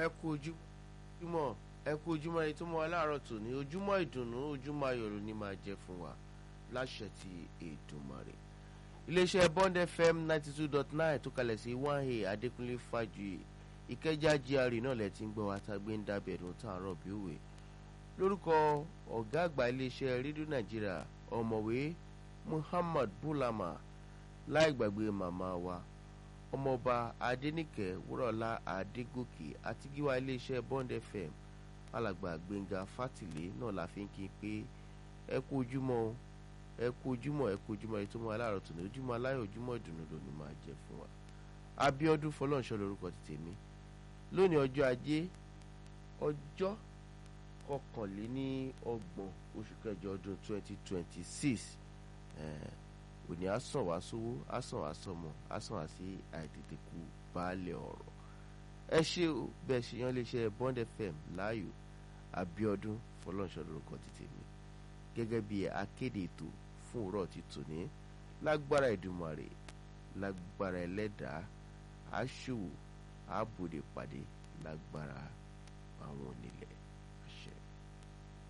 ẹ kú ojúmọ́ ẹ kú ojúmọ́ ẹni tó mọ aláàárọ̀ tò ní ojúmọ́ ìdùnnú ojúmọ́ ayọ̀rò ni máa jẹ́ fún wa láṣẹ ti Èdùmàrè iléeṣẹ́ Bond FM ninety two dot nine tó kalẹ̀ sí one a Adékúnlé Fájuyì Ìkẹjà GRA náà lẹ ti ń gbọ́ wa tá a gbé ń dábẹ̀ ẹ̀dùn tá à ń rọ̀ bí òwe lórúkọ ọ̀gá àgbà iléeṣẹ́ rédíò Nàìjíríà ọ̀mọ̀wé Muhammad Bulama láì gbàgbé màmá wa ọmọọba Adéníkẹ́ Wúrọ̀lá Adégòkè àti gíwá iléeṣẹ́ Bond FM alàgbà Gbẹ̀ngà Fátìlé náà la fi ń kí n pé ẹ kú ojúmọ́ o ẹ kú ojúmọ́ ẹ kú ojúmọ́ ètò ọmọ aláàárọ̀ tó ní ojúmọ́ aláyọ̀ ojúmọ́ ìdùnnú ló ní máa jẹ fún wa Abíọ́dún Fọlọ́nṣọ́ lórúkọ ti tèmi lónìí ọjọ́ ajé ọjọ́ kọkànléní ọgbọ̀n oṣù kẹjọ ọdún twenty twenty six òní àsàn wá sówó àsàn wá sọmọ àsàn wá sí àìtètè kú baálé ọ̀rọ̀ ẹ ṣe o bẹ́ẹ̀ ṣe yan léṣe Bond FM láàyò Abíọ́dún Fọlọ́nṣọ́ lórúkọ ti tèmi gẹ́gẹ́ bí akéde ètò fún òwúrọ̀ ti tòní lágbára Èdùmàrè lágbára ẹlẹ́dàá aṣòwò àbòdè pàdé lágbára àwọn onílẹ̀.